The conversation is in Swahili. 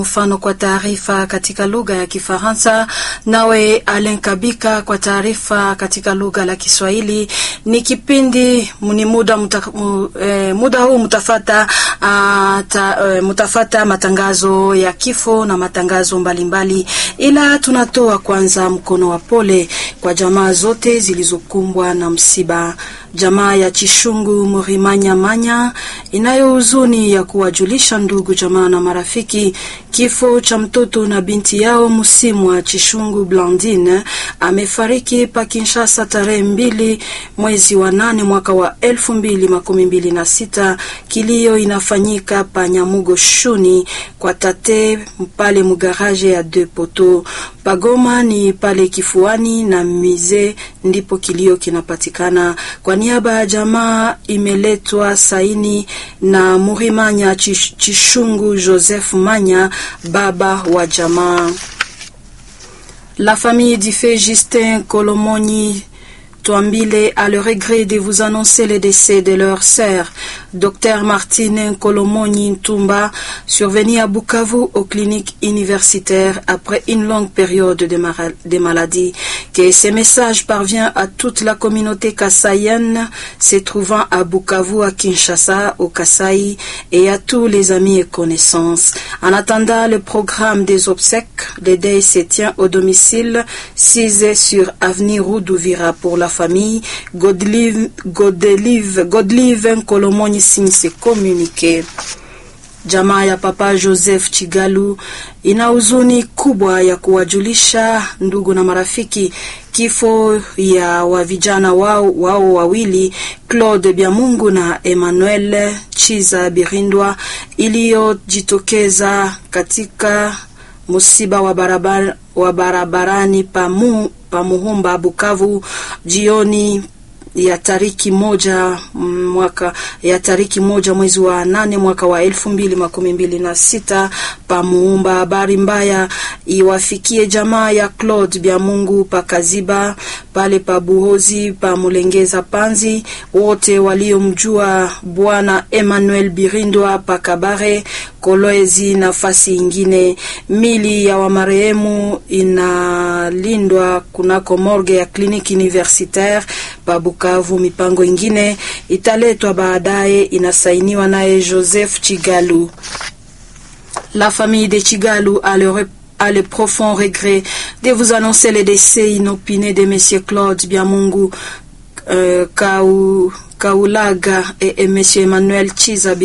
Mfano kwa taarifa katika lugha ya Kifaransa, nawe Alen Kabika kwa taarifa katika lugha la Kiswahili. Ni kipindi ni muda, muta, mu, eh, muda huu mutafata, uh, ta, uh, mutafata matangazo ya kifo na matangazo mbalimbali mbali. Ila tunatoa kwanza mkono wa pole kwa jamaa zote zilizokumbwa na msiba. Jamaa ya Chishungu Murimanya Manya inayo huzuni ya kuwajulisha ndugu jamaa na marafiki kifo cha mtoto na binti yao msimu wa Chishungu Blandine amefariki pa Kinshasa tarehe mbili mwezi wa nane mwaka wa elfu mbili makumi mbili na sita. Kilio inafanyika pa Nyamugo Shuni kwa tate pale mugaraje ya De Poto. Pagoma ni pale kifuani na mize ndipo kilio kinapatikana. Kwa niaba ya jamaa imeletwa saini na Murimanya Chishungu Joseph Manya, baba wa jamaa. La famille du fait Justin Kolomoni Toambile a le regret de vous annoncer le décès de leur sœur, Dr Martine Kolomoni Ntumba, survenue à Bukavu aux cliniques universitaires après une longue période de, de maladie. Que ce message parvient à toute la communauté kassaïenne se trouvant à Bukavu, à Kinshasa, au Kasaï et à tous les amis et connaissances. En attendant le programme des obsèques, le deuil se tient au domicile 6 sur avenue Roudouvira pour la famille Godlive, Godelive, Godlive Kolomoni signe se communiqué. Jamaa ya Papa Joseph Chigalu ina huzuni kubwa ya kuwajulisha ndugu na marafiki kifo ya wa vijana wao, wao wawili Claude Byamungu na Emmanuel Chiza Birindwa iliyojitokeza katika msiba wa barabara, wa barabarani pamu Pamuhumba Bukavu jioni ya tariki moja mwaka ya tariki moja mwezi wa nane mwaka wa elfu mbili makumi mbili na sita Pamuumba. Habari mbaya iwafikie jamaa ya Claude Byamungu pakaziba pale pa Buhozi pa Mulengeza Panzi, wote waliomjua bwana Emmanuel Birindwa pakabare Kolwezi nafasi ingine. Mili ya wamarehemu inalindwa kunako morgue ya kliniki universitaire pa Bukavu. Mipango ingine italetwa baadaye, inasainiwa naye Joseph Chigalu. La famille de Chigalu a le a le profond regret de vous annoncer le décès inopiné de monsieur Claude Byamungu euh, Kaulaga et, et monsieur Emmanuel Chiza